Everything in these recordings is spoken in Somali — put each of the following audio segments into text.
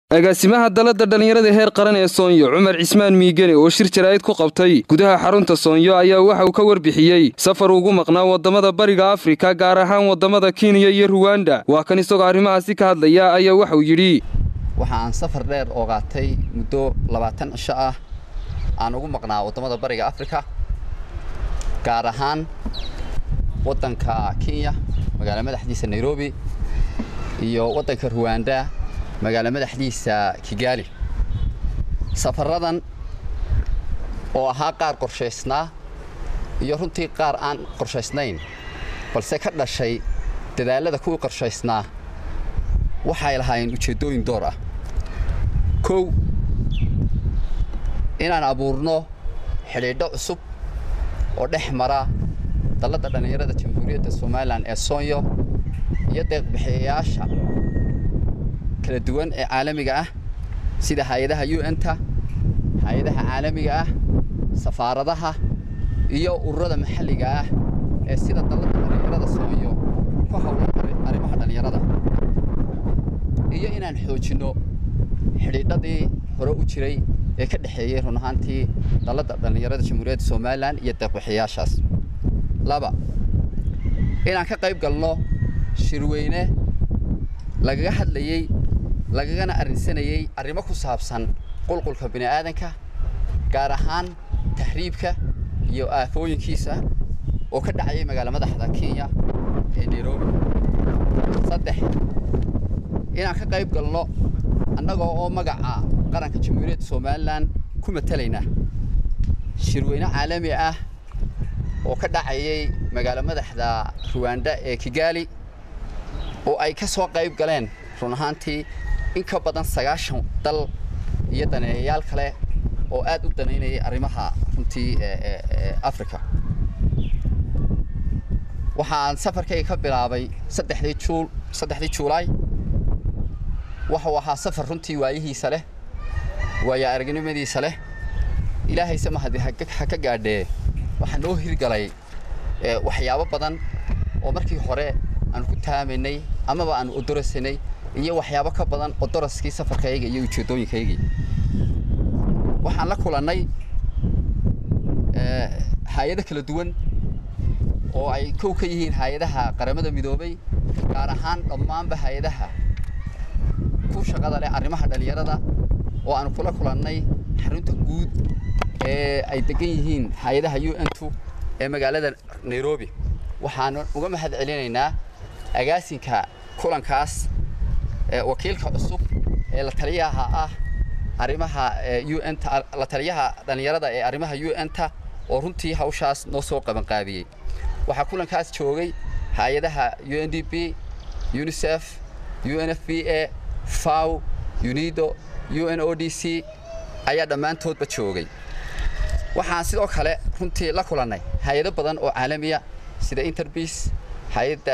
agaasimaha dalladda dhallinyarada heer qaran ee soonyo cumar cismaan miigane oo shir jaraa'id ku qabtay gudaha xarunta soonyo ayaa waxa uu ka warbixiyey safar ugu maqnaa waddamada bariga afrika gaar ahaan waddamada kenya iyo ruwanda waa kan isagoo arrimahaasi ka hadlaya ayaa waxauu yidhi waxa aan safar dheer ogaatay muddo labaatan cisho ah aan ugu maqnaa waddamada bariga afrika gaar ahaan waddanka kenya magaala madaxdiisa nairobi iyo waddanka ruwanda magaala madaxdiisa kigaali safaradan oo ahaa qaar qorshaysnaa iyo runtii qaar aan qorshaysnayn balse ka dhashay dadaalada kuwii qorshaysnaa waxay lahaayeen ujeeddooyin door ah kow inaan abuurno xidhiidho cusub oo dhex mara dalladda dhallinyarada jamhuuriyadda somalilan ee soonyo iyo deeqbixiyayaasha kala duwan ee caalamiga ah sida hay-adaha un-ta hay-adaha caalamiga ah safaaradaha iyo ururada maxalliga ah ee sida dalladda dhallinyarada soonyo ku howlan arrimaha dhallinyarada iyo inaan xoojinno xidhiidhadii hore u jiray ee ka dhexeeyey run ahaantii dalladda dhallinyarada jamhuuriyadda somalilan iyo deeqbixiyaashaas laba inaan ka qayb galno shirweyne lagaga hadlayey lagagana arrinsanayey arrimo ku saabsan qulqulka bini aadanka gaar ahaan tahriibka iyo aafooyinkiisa oo ka dhacayay magaala madaxda kenya ee nairobi saddex inaan ka qayb galno annagoo oo magaca qaranka jamhuuriyadda somalilan ku matalayna shirweyne caalami ah oo ka dhacayay magaala madaxda ruwanda ee kigaali oo ay ka soo qayb galeen run ahaantii in ka badan sagaashan dal iyo daneeyayaal kale oo aad u danaynayay arrimaha runtii africa waxaan safarkayga ka bilaabay saddexdii juul saddexdii juulaay waxuu ahaa safar runtii waayihiisa leh waaya aragnimadiisa leh ilaahayse mahadi ha ka gaadhee waxaa noo hirgalay waxyaabo badan oo markii hore aanu ku taamaynay amaba aanu odorasanay iyo waxyaabo ka badan odoraskii safarkayga iyo ujeeddooyinkaygii waxaan la kulannay hay-ado kala duwan oo ay kow ka yihiin hay-adaha qaramada midoobay gaar ahaan dhammaanba hay-adaha ku shaqada leh arrimaha dhallinyarada oo aanu kula kulannay xarunta guud ee ay degan yihiin hay-adaha un-tu ee magaalada nairobi waxaanu uga mahad celinaynaa agaasinka kulankaas wakiilka cusub ee la taliyaha ah arrimaha un-ta la taliyaha dhallinyarada ee arrimaha un-ta oo runtii hawshaas noo soo qabanqaabiyey waxaa kulankaas joogay hay-adaha u n d b unicef u n f b a faw unido u n o d c ayaa dhammaantoodba joogay waxaan sidoo kale runtii la kulannay hay-ado badan oo caalamiya sida interbis hay-adda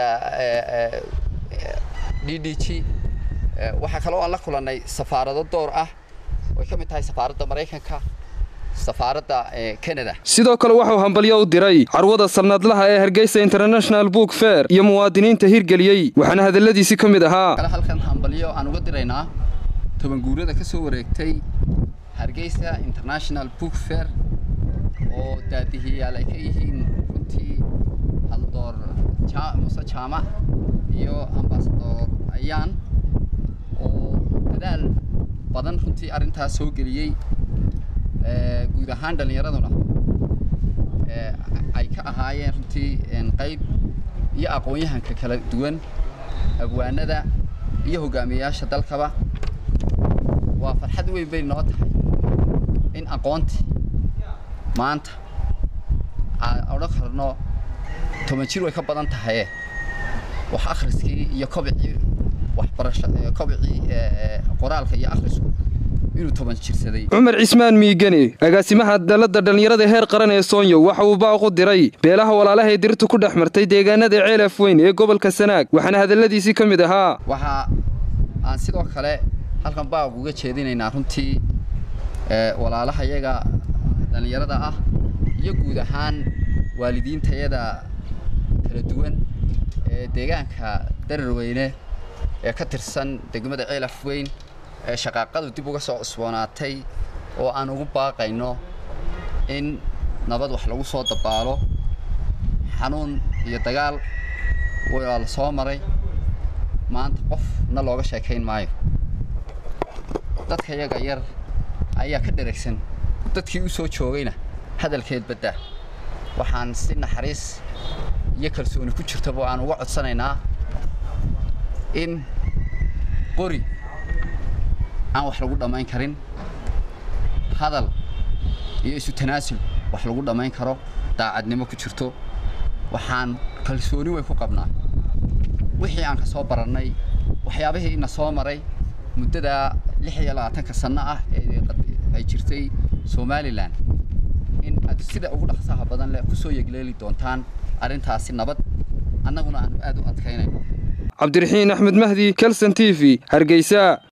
d d g waxaa kaloo aan la kulannay safaarado door ah oy ka mid tahay safaaradda maraykanka safaaradda canada sidoo kale waxuu hambalyo u diray carwada sanadlaha ee hargeysa international book fair iyo muwaadiniinta hirgeliyey waxaana hadalladiisi ka mid ahaa halkan hambalyo aan uga diraynaa tobanguurada ka soo wareegtay hargeysa international book fair oo daadihiyaal ay ka yihiin runtii haldoor muse jaamac iyo ambasador ayaan oo dadaal badan runtii arrintaas soo geliyey guud ahaan dhallinyaraduna ay ka ahaayeen runtii qayb iyo aqoon-yahanka kala duwan abwaanada iyo hogaamiyayaasha dalkaba waa farxad weyn bay noo tahay in aqoontii maanta aan odhan karno toban jir way ka badan tahaye wax akhriskii iyo kobicii waxbarasha kobicii qoraalka iyo akhrisku inuu toban jirsaday cumar cismaan miigane agaasimaha dalladda dhallinyarada heer qaran ee soonyo waxa uu baaqu diray beelaha walaalaha ee dirtu ku dhex martay deegaanada ceelaf weyn ee gobolka sanaag waxaana hadalladiisii ka mid ahaa waxa aan sidoo kale halkan baaq uga jeedinaynaa runtii walaalahayaga dhallinyarada ah iyo guud ahaan waalidiintayada kala duwan ee deegaanka dararweyne ee ka tirsan degmada ceelaf weyn ee shaqaaqadu dib uga soo cusboonaatay oo aan ugu baaqayno in nabad wax lagu soo dabaalo xanuun iyo dagaal waa la soo maray maanta qofna looga sheekayn maayo dadka yaga yar ayaa ka dheragsan dadkii u soo joogayna hadalkeed baddaa waxaan si naxariis iyo kalsooni ku jirtaba aan uga codsanaynaa in qori aan wax lagu dhammayn karin hadal iyo isu tanaasul wax lagu dhammayn karo daacadnimo ku jirto waxaan kalsooni weyn ku qabnaa wixii aan ka soo barannay waxyaabihii ina soo maray muddada lix iyo labaatanka sanno ah ee ay jirtay somalilan in aad sida ugu dhaqsaha badan leh ku soo yegleeli doontaan arrintaasi nabad annaguna aanu aad u adkaynayno cabdiraxiin axmed mahdi kelson t v hargeysa